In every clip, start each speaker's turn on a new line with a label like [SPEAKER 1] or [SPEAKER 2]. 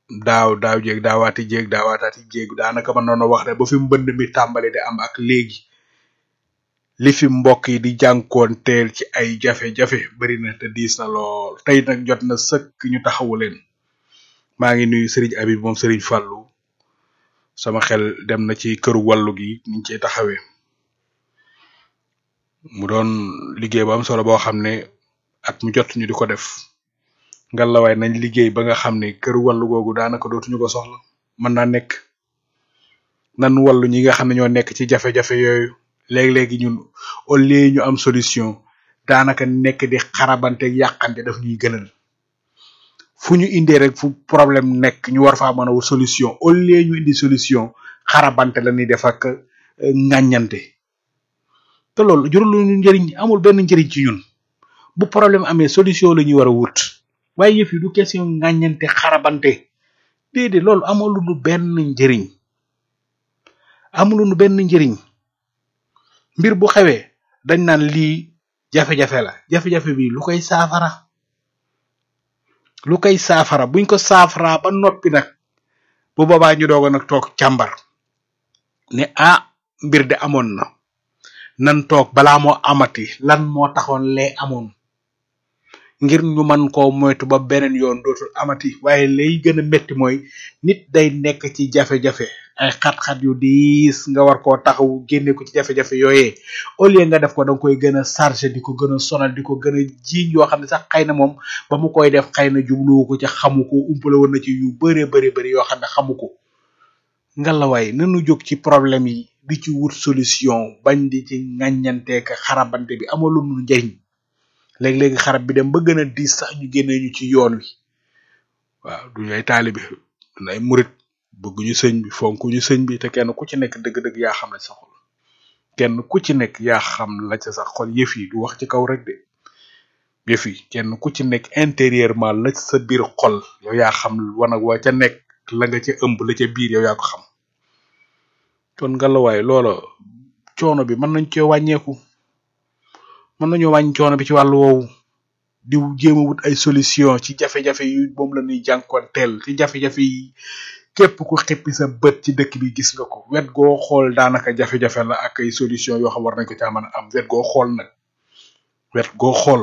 [SPEAKER 1] daaw daaw jéeg daawaati jéeg daawaataati jéeg daanaka mën noonu wax ne ba fi mbënd mi tàmbali di am ak léegi li fi mbokk yi di jànkoon teel ci ay jafe-jafe bari na te diis na lool tey nag jot na sëkk ñu taxawu leen maa ngi nuyu Serigne Habib moom Serigne Fallou sama xel dem na ci këru wàllu gi niñ ciy taxawee mu doon liggéey bu am solo boo xam ne at mu jot ñu di ko def ngalawaay nañ liggéey ba nga xam ne këru wàllu googu daanaka dootuñu ko soxla mën naa nekk nan wàllu ñi nga xam ne ñoo nekk ci jafe-jafe yooyu léegi-léegi ñun au lieu ñu am solution daanaka nekk di xarabante yàqante daf ñuy gënal fu ñu indee rek fu problème nekk ñu war faa mën a wut solution au lieu ñu indi solution xarabante la ñuy def ak ŋàññante te loolu jurul ñu njëriñ amul benn njëriñ ci ñun bu problème amee solution la ñuy war a wut waaye yëf yi du question ŋàññante xarabante déedéet loolu amul lu benn njëriñ amul lu benn njëriñ mbir bu xewee dañ naan lii jafe-jafe la jafe-jafe bi lu koy saafara lu koy saafara buñ ko saafaraa ba noppi nag bu boobaa ñu doog a nag toog càmbar ne ah mbir de amoon na nan toog balaa moo amati lan moo taxoon lee amoon ngir ñu man koo moytu ba beneen yoon dootul amati waaye lay gën a metti mooy nit day nekk ci jafe-jafe ay xat-xat yu diis nga war koo taxaw génne ko ci jafe-jafe yooyee au lieu nga def ko danga koy gën a chargé di ko gën a sonal di ko gën a jiiñ yoo xam ne sax xëy na moom ba mu koy def xëy na jubluwu ko ci xamu ko umpale woon na ci yu bëree bëri bëri yoo xam ne xamu ko ngalawaay nanu jóg ci problème yi di ci wut solution bañ di ci ŋàññanteek xarabante bi amalu nu njariñ léegi-léegi xarab bi dem ba gën a diis sax ñu génne ñu ci yoon wi waaw duñu ay taalibe duñu ay murit bëgguñu sëñ bi fonkuñu sëñ bi te kenn ku ci nekk dëgg-dëgg yaa xam la sa xol kenn ku ci nekk yaa xam la ca sa xol yëf yi du wax ci kaw rek de yëf yi kenn ku ci nekk intérieurement la ca sa biir xol yow yaa xam wanag wa ca nekk la nga ca ëmb la ca biir yow yaa ko xam kon ngalawaay loola coono bi mën nañ cee wàññeeku mën nañoo wàññi coono bi ci wàllu woowu di jéem a wut ay solution ci jafe-jafe yu moom la ñuy jànkoonteel ci jafe-jafe yi képp ku xippi sa bët ci dëkk bi gis nga ko wet goo xool daanaka jafe-jafe la ak ay solution yoo xam war nañ ko caa mën a am wet goo xool nag wet goo xool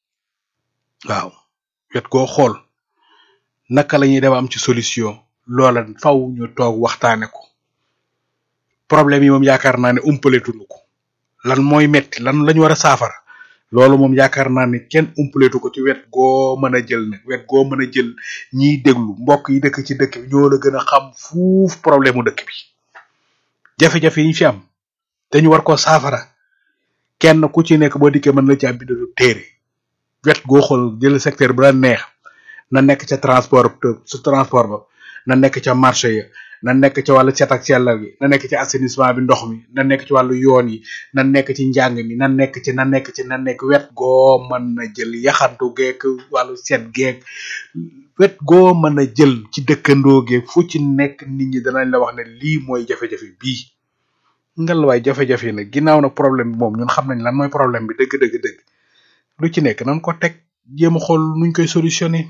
[SPEAKER 1] waaw wet goo xool naka la ñuy dem am ci solution loola faw ñu toog waxtaane ko problème yi moom yaakaar naa ne umpaletuñu ko lan mooy metti lan lañu war a saafara loolu moom yaakaar naa ne kenn umpaletu ko ci wet goo mën a jël nag wet goo mën a jël ñiy déglu mbokk yi dëkk ci dëkk bi ñoo la gën a xam fuuf problème mu dëkk bi jafe-jafe yi ñu fi am te ñu war koo saafara kenn ku ci nekk boo dikkee mën na ci am bindu téere wet goo xool jël secteur bu la neex na nekk ca transport su transport ba na nekk ca marché ya na nekk ci wàllu cet ak sellal gi na nekk ci assainissement bi ndox mi na nekk ci wàllu yoon yi na nekk ci njàng mi na nekk ci na nekk ci na nekk wet goo mën na jël yaxantu geek wàllu set geek wet goo mën a jël ci dëkkandoo geek fu ci nekk nit ñi danañ la wax ne lii mooy jafe-jafe bii ngal waay jafe-jafe yi nag ginnaaw nag problème bi moom ñun xam nañ lan mooy problème bi dëgg dëgg dëgg lu ci nekk nan ko teg jéem a xool nuñ koy solutionné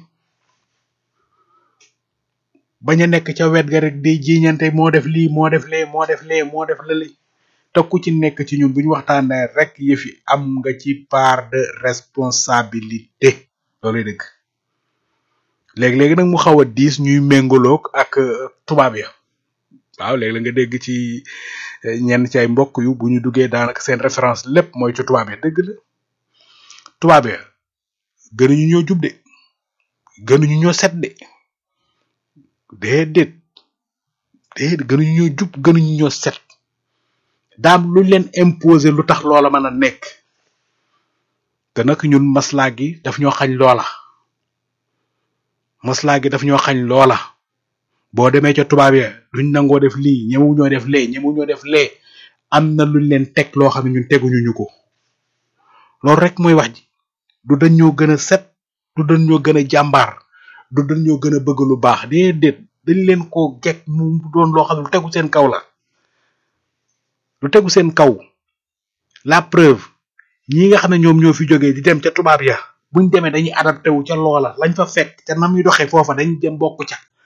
[SPEAKER 1] bañ a nekk ca wet ga rek di jiñante moo def lii moo def lee moo def lee moo def lële te ku ci nekk ci ñun bu ñu waxtaanee rek yëf yi am nga ci part de responsabilité looluy dëgg léegi-léegi nag mu xaw a diis ñuy méngaloog ak tubaab ya waaw léegi la nga dégg ci ñenn ci ay mbokk yu bu ñu duggee daanaka seen référence lépp mooy ci tubaab ya dëgg la tubaab ya gënuñu ñoo jub de gënuñu ñoo set de déedéet déedéet gënuñu ñoo jub gënuñu ñoo set daam luñ leen imposer lu tax loola mën a nekk te nag ñun maslaa gi daf ñoo xañ loola maslaa gi daf ñoo xañ loola boo demee ca tubaab ya duñ nangoo def lii ñemewu ñoo def lee ñemewu ñoo def lee am na luñ leen teg loo xam ne ñun teguñu ñu ko loolu rek mooy wax ji du dañ ñoo gën a set du dañ ñoo gën a jàmbaar du dañ ñoo gën a bëgg lu baax déedéet dañ leen koo gekk mu doon loo xam ne lu tegu seen kaw la lu tegu seen kaw la preuve ñi nga xam ne ñoom ñoo fi jógee di dem ca tubaab ya buñ demee dañuy adapté wu ca loola lañ fa fekk ca nam yu doxee foofa dañ dem bokk ca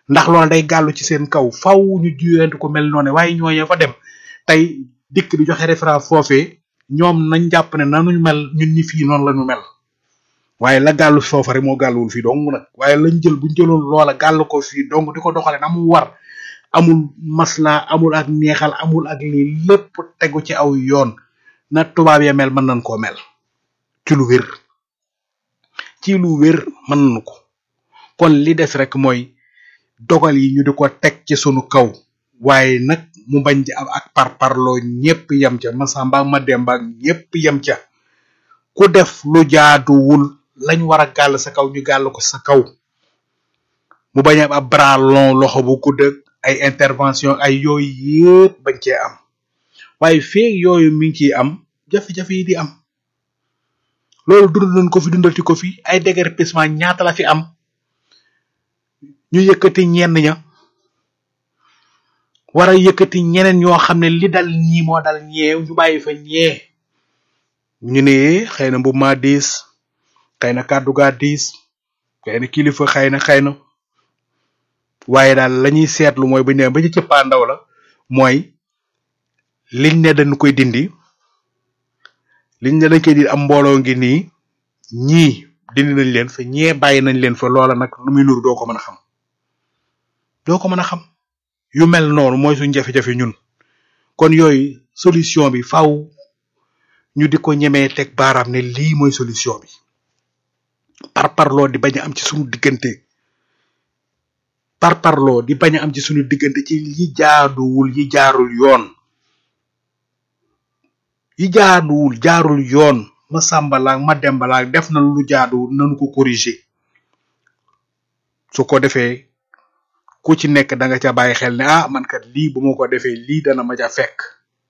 [SPEAKER 1] ndax loolu day gàllu ci seen kaw faw ñu juyante ko mel noonu waaye ñooñu fa dem tey dikk di joxe référence foofee ñoom nañ jàpp ne nanuñ mel ñun ñi fii noonu la ñu mel waaye la gàllu foofa rek moo gàlluwul fii dong nag waaye lañ jël buñ jëloon loola gàll ko fii dong di ko doxale na mu war amul masla amul ak neexal amul ak lii lépp tegu ci aw yoon na tubaab ya mel mën nañ koo mel ci lu wér ci lu wér mën nañu ko kon li des rek mooy dogal yi ñu di ko teg ci sunu kaw waaye nag mu bañ ci am ak parparloo ñépp yem ca Masamba ma Demba ñépp yem ca ku def lu jaaduwul lañ war a gàll sa kaw ñu gàll ko sa kaw mu bañ am ab bras long loxo bu gudd ay intervention ay yooyu yépp bañ cee am waaye feeg yooyu mi ngi ciy am jafe-jafe yi di am loolu dund nañ ko fi dundalti ko fi ay déguerpissement ñaata la fi am ñu yëkkati ñenn ña war a yëkkati ñeneen ñoo xam ne li dal ñii moo dal ñee ñu bàyyi fa ñee ñu ne xëy na mbubb maa diis xëy na kàddu gaa diis xëy na kilifa xëy na xëy na waaye daal la ñuy seetlu mooy bu ñu demee ba ci cëppaandaw la mooy liñ ne dañ koy dindi liñ ne dañ koy dindi am mbooloo ngi nii ñii dindi nañ leen fa ñee bàyyi nañ leen fa loola nag lu muy nuru doo ko mën a xam doo ko mën a xam yu mel noonu mooy suñ jafe-jafe ñun kon yooyu solution bi faw ñu di ko ñemee teg baaraam ne lii mooy solution bi par parloo di bañ a am ci suñu diggante par parloo di bañ a am ci suñu diggante ci yi jaaduwul yi jaarul yoon yi jaaduwul jaarul yoon ma sàmbalaak ma dembalaak def na lu jaaduwul nanu ko corriger su ko defee ku ci nekk da nga ca bàyyi xel ne ah man kat lii bu ma ko defee lii dana ma ca fekk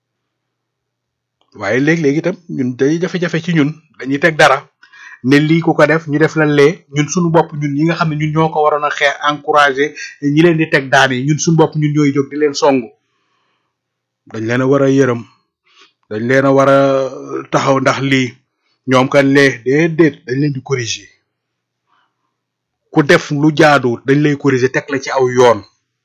[SPEAKER 1] waaye léeg-léeg itam ñun day jafe-jafe ci ñun dañuy teg dara ne lii ku ko def ñu def la lee ñun suñu bopp ñun ñi nga xam ne ñun ñoo ko waroon a xeex encouragé ñi leen di teg daan yi ñun suñu bopp ñun ñooy jóg di leen songu dañ leen a war a yërëm dañ leen a war a taxaw ndax lii ñoom kan lee déedéet dañ leen di corriger ku def lu jaaduwut dañ lay corriger teg la ci aw yoon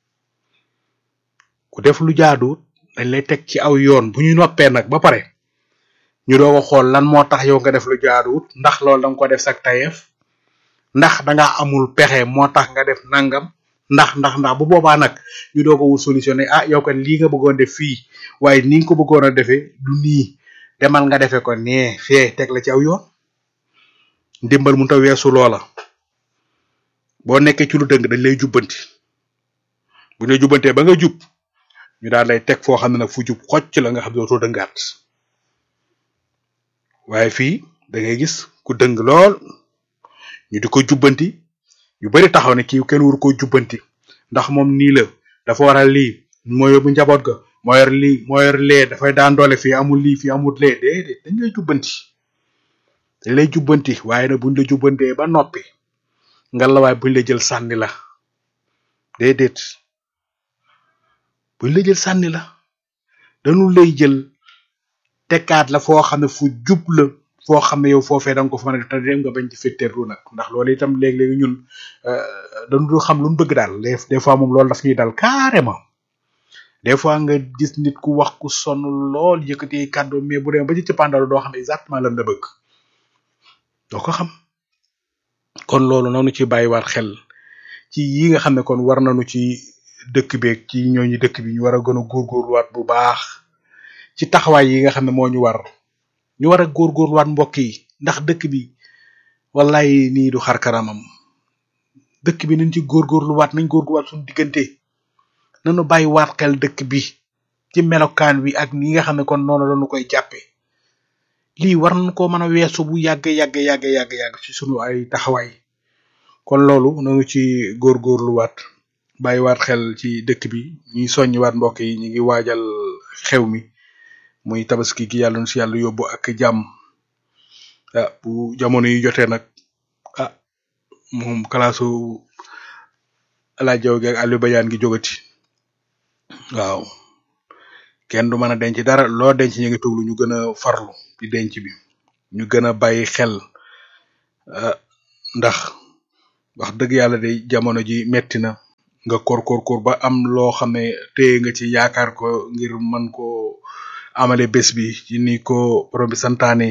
[SPEAKER 1] ku def lu jaaduwut dañ lay teg ci aw yoon bu ñu noppee nag ba pare ñu doog a xool lan moo tax yow nga def lu jaaduwut ndax loolu da nga ko def sak tayeef ndax da nga amul pexe moo tax nga def nangam ndax ndax ndax bu boobaa nag ñu doog a wut solution ne ah yow kat lii nga bëggoon def fii waaye ni nga ko bëggoon a defee du nii demal nga defee ko nee fee teg la ci aw yoon ndimbal mu ta weesu loola boo nekkee ci lu dëng dañ lay jubbanti bu ñu lay jubbantee ba nga jub ñu daal lay teg foo xam ne nag fu jub xocc la nga xam ne dootoo dëngaat waaye fii da ngay gis ku dëng lool ñu di ko jubbanti yu bari taxaw ne kii kenn waru ko jubbanti ndax moom nii la dafa war a lii moo yóbbu njaboot ga moo yor lii moo yor lee dafay daan doole fii amul lii fii amul lee déedéet dañ lay jubbanti dañ lay jubbanti waaye nag buñ la jubbantee ba noppi nga la waaye buñ la jël sànni la déedéet buñ la jël sànni la dañu lay jël tekkaat la foo xam ne fu jub la foo xam ne yow foofee da nga ko fa mën a def te dem nga bañ ci fetteerlu nag ndax loolu itam léeg-léeg ñun dañu dul xam lu ñu bëgg daal des fois moom loolu daf ñuy dal carrément des fois nga gis nit ku wax ku sonn lool yëkkati kàddu mais bu demee ba ci cëppaandalu doo xam exactement lan la bëgg doo ko xam kon loolu noonu ci bàyyiwaat xel ci yi nga xam ne kon war nañu ci dëkk beeg ci ñooñu dëkk bi ñu war a gën a góorgóorluwaat bu baax ci taxawaay yi nga xam ne moo ñu war ñu war a góorgóorluwaat mbokk yi ndax dëkk bi wallaay nii du xar kanamam dëkk bi nañ ci góorgóorluwaat nañ góorgóorluwaat suñu diggante nañu bàyyiwaat xel dëkk bi ci melokaan wi ak ni nga xam ne kon noonu lañu koy jàppe lii war nañ ko mën a weesu bu yàgg yàgg yàgg yàgg yàgg ci sunu ay taxawaay kon loolu nañu ci góorgóorluwaat bàyyiwaat xel ci dëkk bi ñuy soññiwaat mbokk yi ñu ngi waajal xew mi muy tabaski gi yàlla nu si yàlla yóbbu ak jàmm ah bu jamono yi jotee nag ah moom kalaasu alaajaw gi ak Aliou Badiane gi jógati waaw kenn du mën a denc dara loo denc ñu ngi tuglu ñu gën a farlu ci denc bi ñu gën a bàyyi xel ndax wax dëgg yàlla de jamono ji metti na nga kor kor kor ba am loo xam ne téye nga ci yaakaar ko ngir mën ko amale bés bi ci ni ko borom bi santaane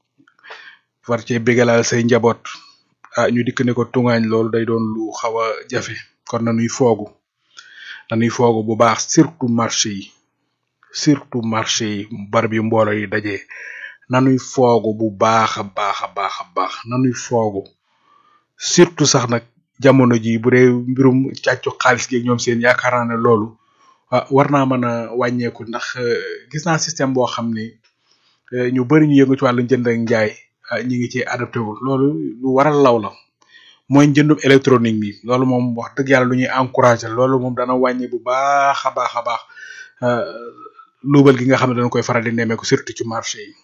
[SPEAKER 1] war cee bégalal say njaboot ah ñu dikk ne ko tungaañ loolu day doon lu xaw a jafe kon nanuy foogu nanuy foogu bu baax surtout marché yi surtout marché yi barab yu mboolo yi daje nanuy foogu bu baax a baax a baax a baax nanuy foogu surtout sax nag jamono ji bu dee mbirum càccu xaalis gi ñoom seen yaakaar naa ne loolu ah war naa mën a wàññeeku ndax gis naa système boo xam ne ñu bari ñu yëngu ci wàllu jënd ak njaay ñi ngi ci adapté wu loolu lu waral law la mooy njëndum électronique mi loolu moom wax dëgg yàlla lu ñuy encouragé loolu moom dana wàññi bu baax a baax a baax luubal gi nga xam ne dañ koy faral di nemmeeku surtout ci marché yi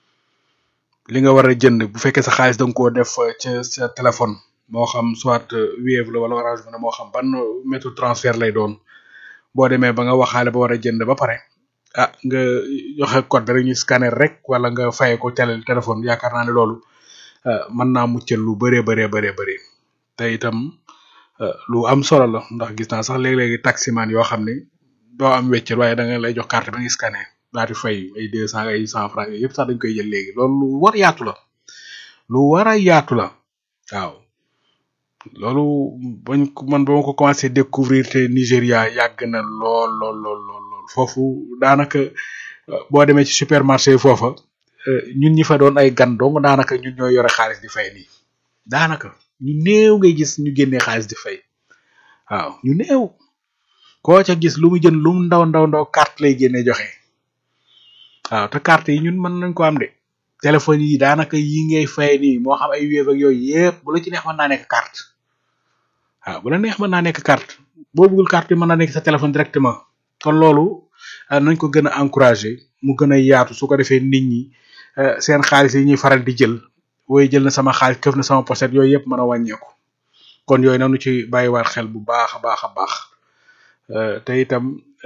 [SPEAKER 1] li nga war a jënd bu fekkee sa xaalis da nga koo def ca sa téléphone moo xam soit Wave la wala Orange Money moo xam ban méthode transfert lay doon boo demee ba nga waxaale ba war a jënd ba pare ah nga joxe code bi rek ñu scanner rek wala nga faye ko télé téléphone yaakaar naa ne loolu mën naa muccal lu bëree bëree bëree bëri te itam lu am solo la ndax gis naa sax léeg-léegi taximan yoo xam ne doo am weccet waaye da nga lay jox carte ba nga scanner daal di fay ay deux cent ay cent franc yooyu yëpp sax dañ koy jël léegi loolu lu war yaatu la lu war a yaatu la waaw loolu bañ ko man ba ma ko commencé découvrir te Nigéria yàgg na lool lool lool lool lool foofu daanaka boo demee ci supermarché foofa ñun ñi fa doon ay gan dong daanaka ñun ñoo yore xaalis di fay nii daanaka ñu néew ngay gis ñu génnee xaalis di fay waaw ñu néew koo ca gis lu mu jënd lu mu ndaw ndaw ndaw carte lay génne joxe waaw te carte yi ñun mën nañ ko am de téléphone yi daanaka yi ngay fay nii moo xam ay Wave ak yooyu yëpp bu la ci neex mën naa nekk carte waaw bu la neex mën naa nekk carte boo bëggul carte bi mën naa nekk sa téléphone directement kon loolu nañ ko gën a encourager mu gën a yaatu su ko defee nit ñi seen xaalis yi ñuy faral di jël wooy jël na sama xaalis këf na sama pochette yooyu yëpp mën a wàññeeku kon yooyu nanu ci bàyyiwaat xel bu baax a baax a baax te itam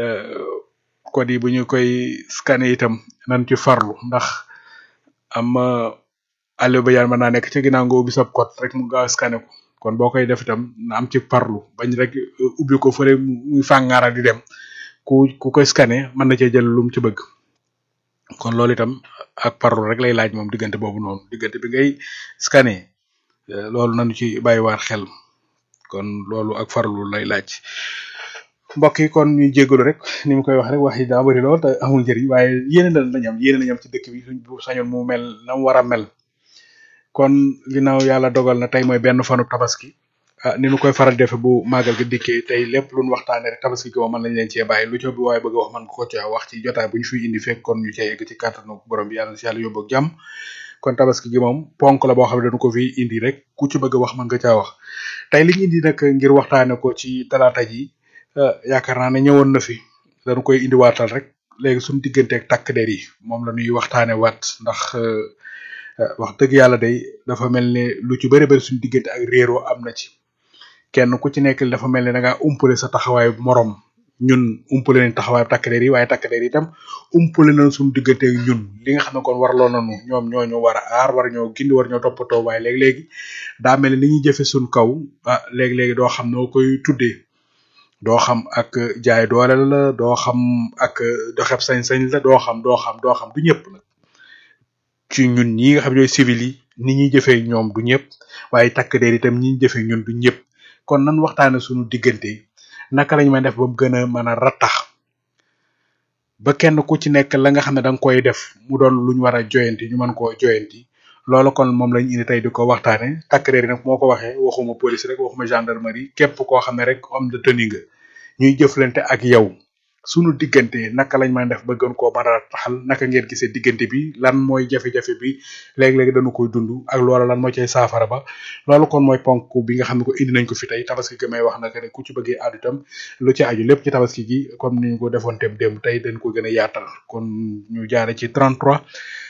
[SPEAKER 1] code yi bu ñu koy scanner itam nan ci farlu ndax am àll ba yaan mën naa nekk ci ginnaaw nga ubbi sab code rek mu gaaw scanner ko kon boo koy def itam na am ci farlu bañ rek ubbi ko fële muy fàngaara di dem ku ku koy scanner mën na cee jël lu mu ci bëgg kon loolu itam ak farlu rek lay laaj moom diggante boobu noonu diggante bi ngay scanner loolu nañu ci bàyyiwaat xel kon loolu ak farlu lay laaj mbokk yi kon ñuy jégalu rek ni mu koy wax rek wax yi daa bëri lool te amul njëriñ waaye yéene la lañ am yéene lañ am ci dëkk bi suñ bu sañoon mu mel na mu war a mel kon ginnaaw yàlla dogal na tey mooy benn fanu tabaski ah ni nu koy faral defe bu màggal gi dikkee tey lépp luñ waxtaane rek tabaski gi moom mën nañ leen cee bàyyi lu ci bi waaye bëgg a wax man ko ci wax ci jotaay bu ñu fiy indi fekk kon ñu cee yegg ci kàttanu borom bi yàlla na si yàlla yóbbu ak jàmm kon tabaski gi moom ponk la boo xam ne dañu ko fi indi rek ku ci bëgg a wax mën nga caa wax tey li ñu indi nag ngir waxtaane ko ci talaata ji yaakaar naa ne ñëwoon na fi dañu koy indi waatal rek léegi suñu diggante ak takk der yi moom la ñuy waxtaane waat ndax wax dëgg yàlla day dafa mel ne lu ci bëri bëri suñu diggante ak réeroo am na ci kenn ku ci nekk dafa mel ne da ngaa umpale sa taxawaayu morom ñun umpale nañ taxawaayu takk der yi waaye takk der yi itam umpale nañ suñu diggante ak ñun li nga xam ne kon warloo nañu ñoom ñoo ñu war a aar war ñoo gindi war ñoo toppatoo waaye léegi-léegi daa mel ne li ñuy jëfe suñ kaw ah léegi-léegi doo xam noo koy tuddee doo xam ak jaay doole la doo xam ak doxeb sañ-sañ la doo xam doo xam doo xam du ñëpp nag ci ñun ñi nga xam ñooy civil yi ni ñuy jëfee ñoom du ñëpp waaye takk der itam ñi ñuy jëfee ñun du ñëpp kon nan waxtaane suñu diggante naka lañ may def ba mu gën a mën a rattax ba kenn ku ci nekk la nga xam ne da nga koy def mu doon luñ war a joyanti ñu mën koo joyanti loolu kon moom lañ indi tey di ko waxtaane takk der yi nag moo ko waxee waxuma police rek waxuma gendarmerie képp koo xam ne rek homme de tenue nga ñuy jëflante ak yow sunu diggante naka lañ mën def ba gën koo mën a taxal naka ngeen gisee diggante bi lan mooy jafe-jafe bi léegi-léegi dañu koy dund ak loola lan moo cay saafara ba loolu kon mooy ponk bi nga xam ne ko indi nañ ko fi tey tabaski gi may wax naka ne ku ci bëggee addu itam lu ci aju lépp ci tabaski gi comme ni ñu ko defoon tem démb tey dañ ko gën a yaatal kon ñu jaare ci 33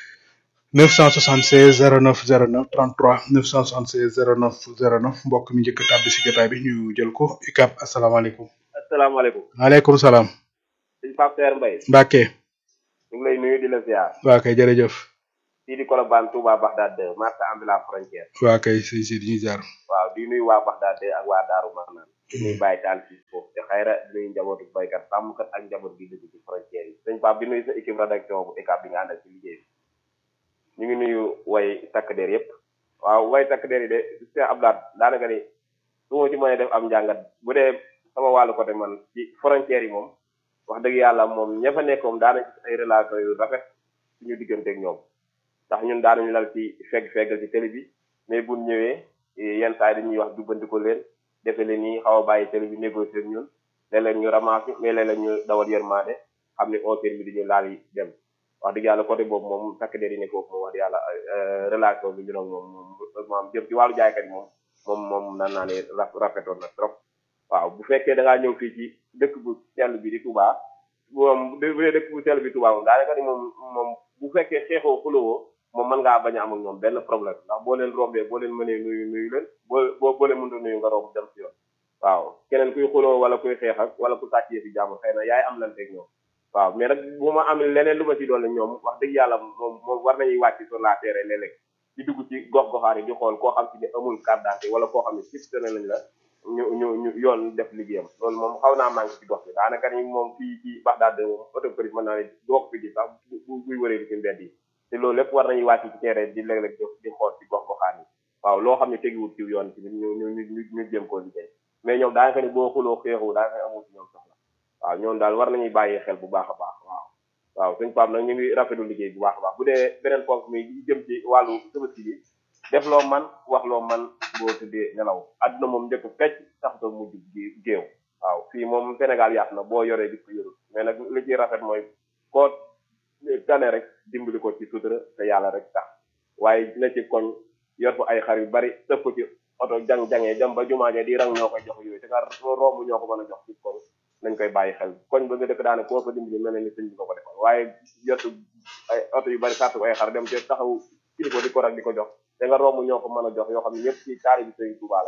[SPEAKER 1] 976 09 09 33 976 09 09 mbokk mi njëkk a tàbbi si jotaay bi ñu jël ko ikab asalaamaaleykum
[SPEAKER 2] asalaamaaleykum
[SPEAKER 1] maaleykum salaam
[SPEAKER 2] sëñ Pape Seer Mbaye
[SPEAKER 1] Mbacke
[SPEAKER 2] ñu ngi lay nuyu di la ziar
[SPEAKER 1] waa kay jërëjëf
[SPEAKER 2] fii di Colobane Touba Bagdad 2 marché ambulant frontière
[SPEAKER 1] waa kay si si di ñu jaar
[SPEAKER 2] waaw di nuyu waa Bagdad 2 ak waa Daaru Marnaan di nuyu bàyyi taal ci foofu te xayra di nuyu njabootu baykat sàmmkat ak njaboot gi dëkk ci frontière yi sëñ Pape di nuyu sa équipe rédaction bu ECAP bi nga àndal ci liggéey bi ñu ngi nuyu way takk der yëpp waaw way takk der yi de Cheikh Abdoulaye daanaka ni su ma ci mënee def am njàngat bu dee sama wàllu côté man ci frontière yi moom wax dëgg yàlla moom ña fa nekkoom daana gis ay relation yu rafet suñu digganteeg ñoom ndax ñun daanañu lal ci fegg feggal ci télé bi mais buñ ñëwee yenn saa yi dañuy wax jubbandiko leen defe leen nii xaw a bàyyi télé bi négocier ak ñun léeg-léeg ñu ramassé mais léeg-léeg ñu dawal yërmande xam ne on bi dañu laal yi dem wax dëgg yàlla côté boobu moom takk der yi ne foofu moom wax dëgg yàlla relation bi ñu nag moom moom maam jëm ci wàllu jaaykat yi moom moom moom nan naa ne rafetoon na trop waaw bu fekkee da ngaa ñëw fii ci dëkk bu sell bi di Touba moom bu dee dëkk bu sell bi Touba moom daanaka ni moom moom bu fekkee xeexoo xuloo moom mën ngaa bañ a am ak ñoom benn problème ndax boo leen rombee boo leen mënee nuyu nuyu leen boo boo boo leen mënta nuyu nga romb dem si yoon waaw keneen kuy xuloo wala kuy xeex ak wala ku sàccee fi jàmm xëy na yaay am lan teg ñoom waaw mais nag bu ma am leneen lu ma ci doole ñoom wax dëgg yàlla moom moom war nañuy wàcc sur la terre léeg-léeg di dugg ci gox goxaan yi di xool koo xam ci ne amul carte d'identité wala koo xam ne siptene lañ la ñu ñu ñu yoon def liggéeyam loolu moom xaw naa manqué ci gox bi daanaka ni moom fii ci Bagdad moom autoprise mën naa ne doog fi gis sax bu buy wëree di ci mbedd yi te loolu lépp war nañuy wàcc ci terrain di léeg-léeg di xool ci gox goxaan yi waaw loo xam ne tegiwut ci yoon ci ñu ñu ñu ñu jëm koo liggéey mais ñoom daanaka ni boo xuloo xeexu daanaka amul ci ñoom soxla waaw ñoom daal war nañuy bàyyi xel bu baax a baax waaw waaw suñ Pape nag ñu ngi rafetlu liggéey bu baax a baax bu dee beneen ponk mi jëm ci wàllu tabaski bi def loo man wax loo man boo tuddee nelaw adduna moom njëkk fecc taxutoo mujj géew waaw fii moom Sénégal yaatu na boo yoree gis ko yorul mais nag li ciy rafet mooy koo tane rek dimbali ko ci sutura te yàlla rek tax waaye na ci koñ yor fa ay xar yu bari tëpp ko ci oto jang-jangee jëm ba jumaaje di rang ñoo koy jox yooyu te nga romb ñoo ko mën a jox ci koñ nañ koy bàyyi xel koñ ba nga dëkk daane koo fa dimbali mel ni sëñ bi ko ko defal waaye yotu ay oto yu bari sàttu ay xar dem te taxaw kilifa di ko rek di ko jox te nga romb ñoo ko mën a jox yoo xam ne ñëpp ci taari bi sëñ Tuubaa la